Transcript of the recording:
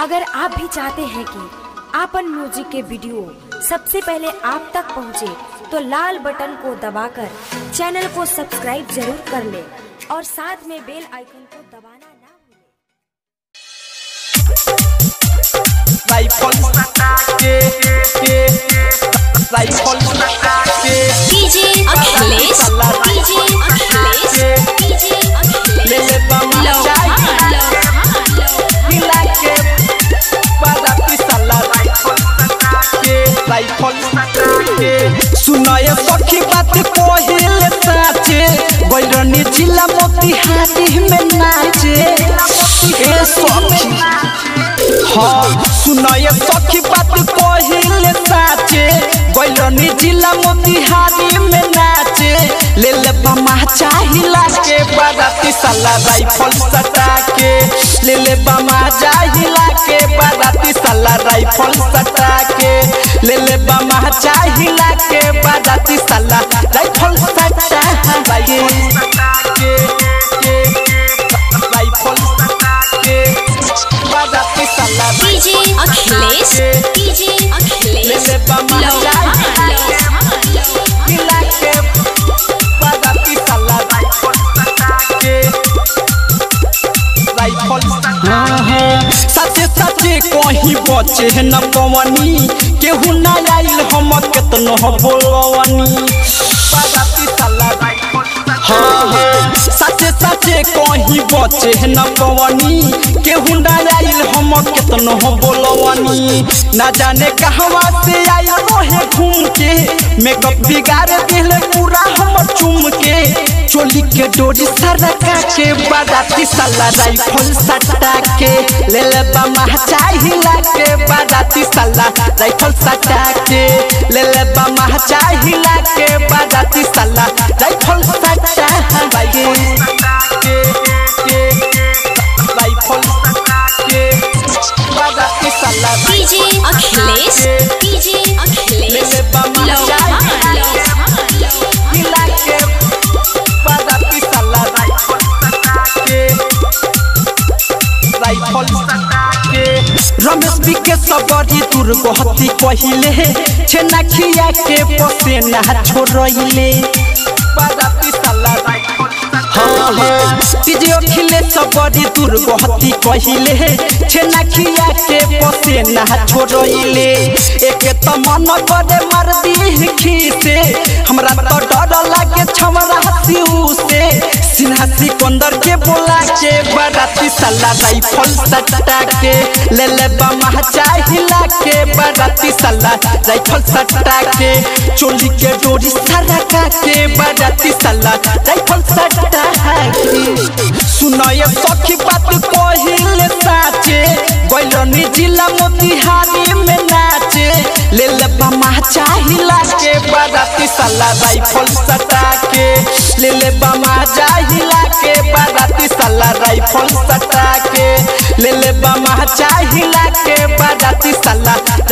अगर आप भी चाहते हैं कि आपन म्यूजिक के वीडियो सबसे पहले आप तक पहुंचे, तो लाल बटन को दबाकर चैनल को सब्सक्राइब जरूर कर ले और साथ में बेल आइकन को दबाना ना भूलें। राइफल के के राइफल के DJ Akhilesh DJ Akhilesh DJ ले अखिलेश ले बम चाहिए हिला के बाराती साला के राइफल के सुनाए सखी बात कोहिल साचे बैरनी जिला मोतिहारी में नाचे ए सखी हाँ सुनाए सखी बात कोहिल साचे बैरनी जिला मोतिहारी में नाचे ले ले बमा चाहिला के बाराती साला राइफल सटा के ले ले बमा चाहिला के बाराती साला राइफल सटा के ले ले बमा चाहिला के बाराती साला राइफल सटा के के के राइफल के बाराती साला डीजे अखिलेश डीजे ले अखिलेश ले बमा चाहिला मिला के बाराती साला के राइफल सचे सचे कहीं बचे न पवनी केहू ना आइल हम केतनो बोलवनी बाराती साला हाँ हाँ सचे सचे कहीं बचे न पवनी केहू ना आइल हम केतनो बोलवनी ना जाने कहवा से आइल रहे घूम के मेकअप बिगाड़ दिल पूरा हम चुम के चोली के डोरी सरका के बाराती साला राइफल सटा के ले ले बमा चाहिला के बाराती साला राइफल सटा के ले ले बमा चाहिला के बाराती साला राइफल सटा के के के राइफल के बाराती साला डीजे अखिलेश डीजे ले अखिलेश ले बमा चाहिला हिला के बाराती साला के राइफल के रमेश बी के सबरी दुर्गति कहिले छेना खिया के पसेना छोड़ले बाराती साला हाँ हाँ तीजे खिले सबरी दुर्गति कहिले छेना खिया के पसेना छोड़ले एक त मन करे मार दी खीसे हमरा तो डर लागे छमरा सिउ से सिन्हा सिकंदर के बोला के बाराती साला राइफल सटा के ले ले बमा चाहिला के बाराती साला राइफल सटा के चोली के डोरी सरका के बाराती साला राइफल सटा के सुनाए सखी बात कहिल साचे बैलनी जिला मोतिहारी में नाचे ले ले बमा चाहिला के बाराती साला राइफल सटा के ले ले बमा चाहिला के बाराती साला राइफल सटा के ले ले बमा चाहिला के बाराती साला